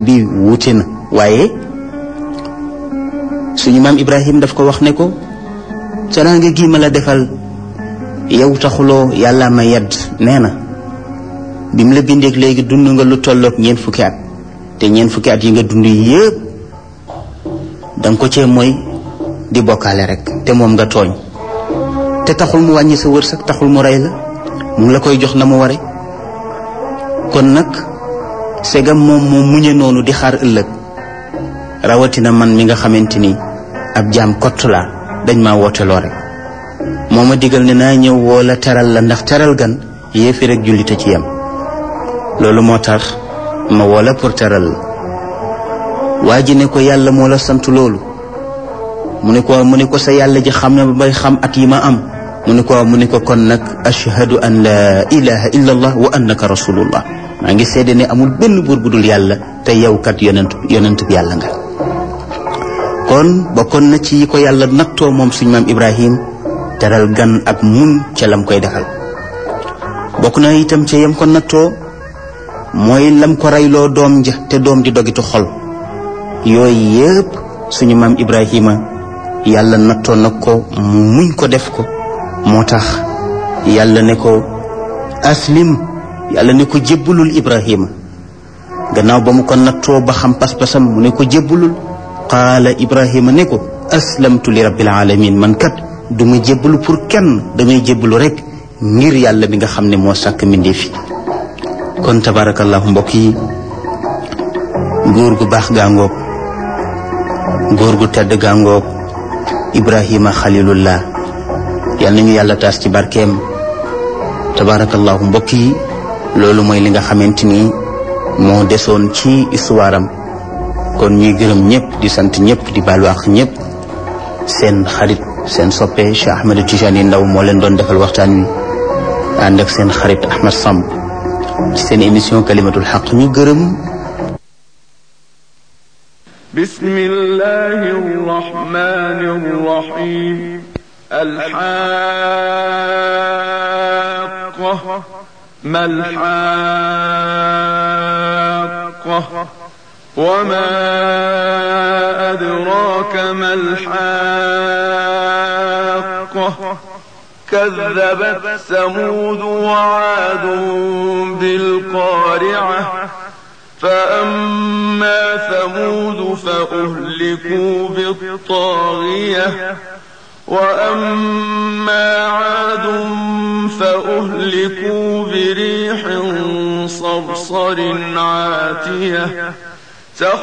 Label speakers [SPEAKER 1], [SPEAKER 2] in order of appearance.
[SPEAKER 1] bi wuute na waaye suñu maam Ibrahim daf ko wax ne ko teraanga gi ma la defal yow taxuloo yàlla ma yedd nee na bi mu la bindeek léegi dund nga lu tolloog ñeent fukki at te ñeent fukki at yi nga dund yépp danga ko cee mooy di bokkaale rek te moom nga tooñ te taxul mu wàññi sa wërsëg taxul mu rey la mu ngi la koy jox na mu ware kon nag segam moom moo muñe noonu di xaar ëllëg rawatina man mi nga xamante ni ab jaam kott laa dañ maa wooteloo rek moo ma digal ne naa ñëw woo la teral la ndax teral gan yéefi rek jullite ci yem loolu moo tax ma woo la pour teral la waa ji ne ko yàlla moo la sant loolu mu ne ko mu ne ko sa yàlla ji xam ne ba bay xam at yi ma am mu ne ko mu ne ko kon nag ashhadu an la ilaha illa allah wa annaka rasulullah maa ngi seede ne amul benn buur bu dul yàlla te yow kat yonent yonent bi yàlla nga kon bokkoon na ci yi ko yàlla nattoo moom suñu maam ibrahim teral gan ak mun ca lam koy defal bokk na itam ca yam ko nattoo mooy lam ko reyloo doom ja te doom di dogitu xol yooyu yëpp suñu maam ibrahima yàlla nattoo na ko mu muñ ko def ko moo tax yàlla ne ko aslim yàlla ne ko jébbalul ibrahima gannaaw ba mu ko nattoo ba xam pas-pasam mu ne ko jébbalul qaala ibrahima ne ko aslamtu li rabbil alamin man kat du ma jébbalu pour kenn damay jébbalu rek ngir yàlla bi nga xam ne moo sàkk mbindeef yi kon tabarakallahu mbokk yi góor gu baax gaangoog góor gu tedd gaangoog ibrahima xalilullah yal nañu yàlla taas ci barkeem tabarakallahu mbokk yi loolu mooy li nga xamante ni moo desoon ci histoire am kon ñuy gërëm ñëpp di sant ñëpp di baalu ak ñëpp seen xarit seen soppe Cheikh Ahmed Tijani Ndaw moo leen doon defal waxtaan wi ànd ak seen xarit Ahmed Samb ci seen émission kalimatul xaq ñu gërëm
[SPEAKER 2] بسم الله الرحمن الرحيم الحاقة ما الحاقة وما أدراك ما الحاقة كذبت ثمود وعاد بالقارعة فأما ثمود فأهلكوا بالطاغية وأما عاد فأهلكوا بريح صرصر عاتية